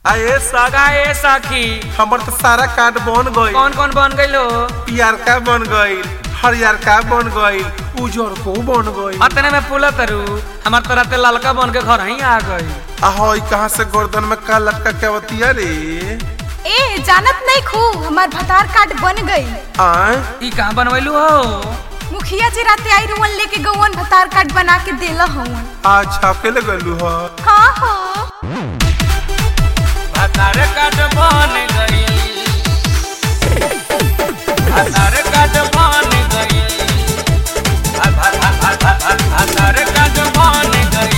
आए साग का ए सखी हमर तो सारा कार्ड बन गई कौन कौन बन गइलो पियर का बन गई हरियर का बन गई उजर को बन गई अतने में पुला तरु हमार तरह ते ललका बन के घर ही आ गई ahoy कहाँ से गर्दन में का लटका के बतिया रे ए जानत नहीं खू हमार भतार कार्ड बन गई आय ई कहाँ बनवैलू हो मुखिया जी राते आई रुवन लेके गौवन भतार कार्ड बना के देला हवन आज छापे लगलू ह हाँ हो भतार काट बन गई भतार काट बन गई भ- भ- भ- भ- भ- भ- भतार काट बन गई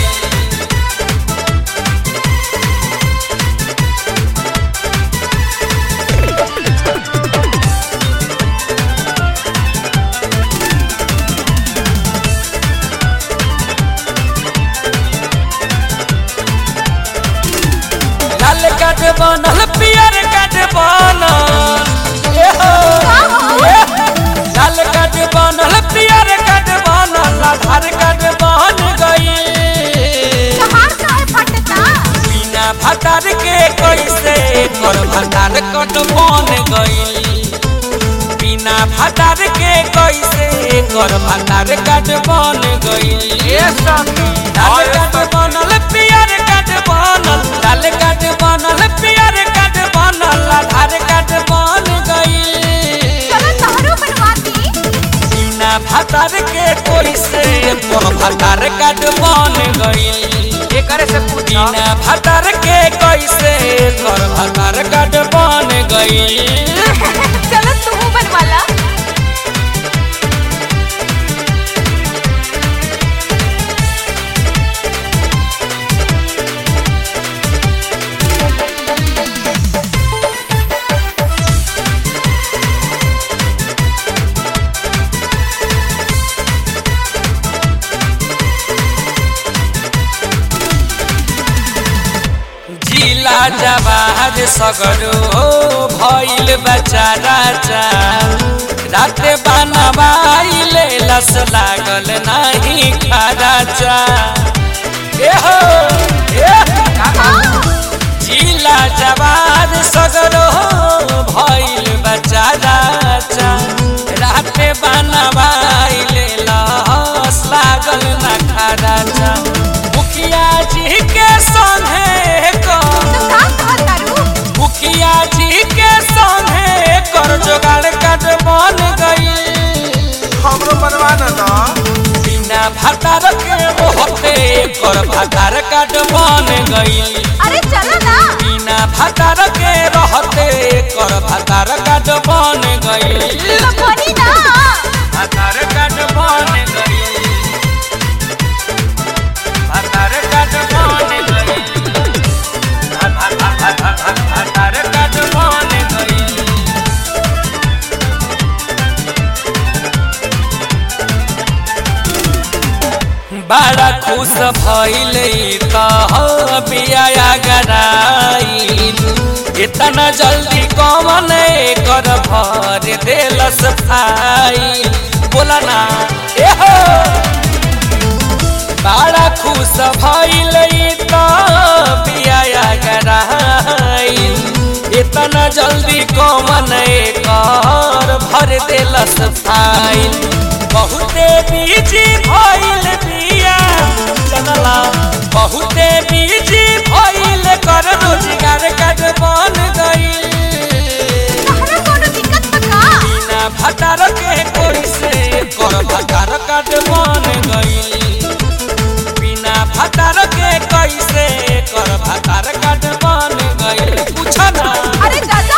लाल काट बनल पियर काट बनल ए हो, ए। लाल काट बनल पियर काट बनल आधार काट बन गई कहार काहे फटता बिना भतार के कैसे कर भतार कट बन गई बिना भतार के कैसे कर भतार कट बन गई लाल काट बनल पियर काट बनल लाल काट बनल पियर काट बनल आधार काट बन गई चलो तोहरो बनवाती बिना भतार के कैसे कर भतार कट बन गई एकरे से बिना भतार के कैसे कर भतार कट बन गई चलो तू बनवाला जिला जवाहर सगरो भइल बचारा चा राते बनवाइले लस लागल नाही खारा चा ए हो ए जिला जवाहर सगरो भइल बचारा चा राते बनवाइले लस लागल ना खारा चा मुखिया जी के संगे को तो का कहतारू मुखिया जी के संगे कर जोगाड़ कट बन गई हमरो बनवा न द बिना भतार के होते कर भतार कट बन गई अरे चलो ना बिना भतार के रहते कर भतार कट बन गई तो बनी ना भतार कट बन गई भतार कट बन गई भतार कट बन गई बड़ा खुश भइल बिया गराइल इतना जल्दी कौन कर भर देलस फाइल बोला ना ए हो बड़ा खुश भइल बिया गराइल इतना जल्दी कौन कर भर देलस फाइल बहुते बीजी भइल बिया जनला बहुते बीजी भइल कर रोजगार काट बन गइल तहरा कोनो दिक्कत बा का बिना भटार के कोई से कर भटार काट बन गइल बिना भटार के कैसे कर भटार काट बन गइल पूछ ना अरे दादा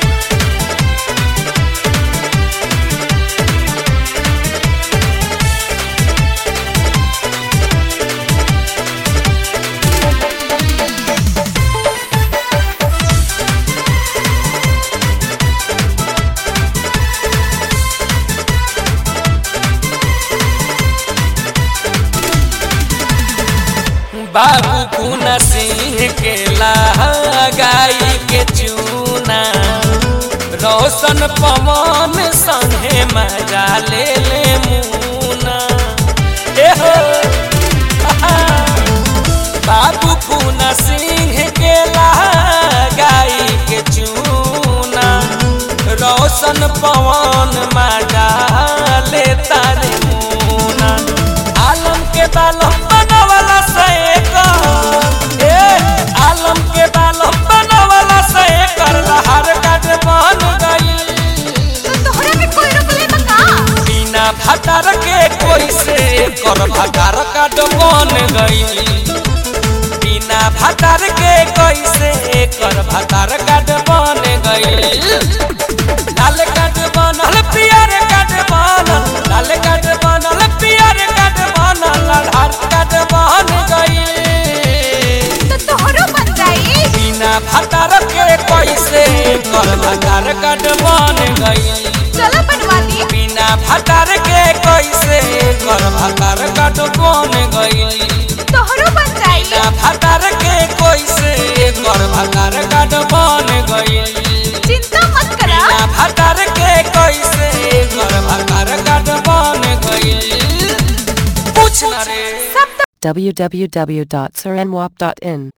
बाबू पुना सिंह के लगाई के चूना रोशन पवन संगे मजा ले ले मुना ए हो आहा, बाबू पुना सिंह के ला बालम बनवला से एकर ए आलम के बालम बनवला से एकर लहर काट बन गई तो तोहरा के कोई रोकले बका बिना भतार के कोई से कर भतार काट बन गई बिना भतार के कोई से कर भतार काट बन गई लाल काट बनल पियर काट बनल लाल काट बनल पियर काट बनल लड़ार काट बन गई तो तोहरो बन जाई बिना भतार के कोई से कर भतार काट बन गई चलो बनवा दी बिना भतार के कैसे कर भतार कट बन गई तोहरो बन जाई बिना भतार के कैसे कर भतार कट बन गई चिंता मत करा बिना भतार के कैसे कर भतार कट बन गई पूछ ना रे सब www.saranwap.in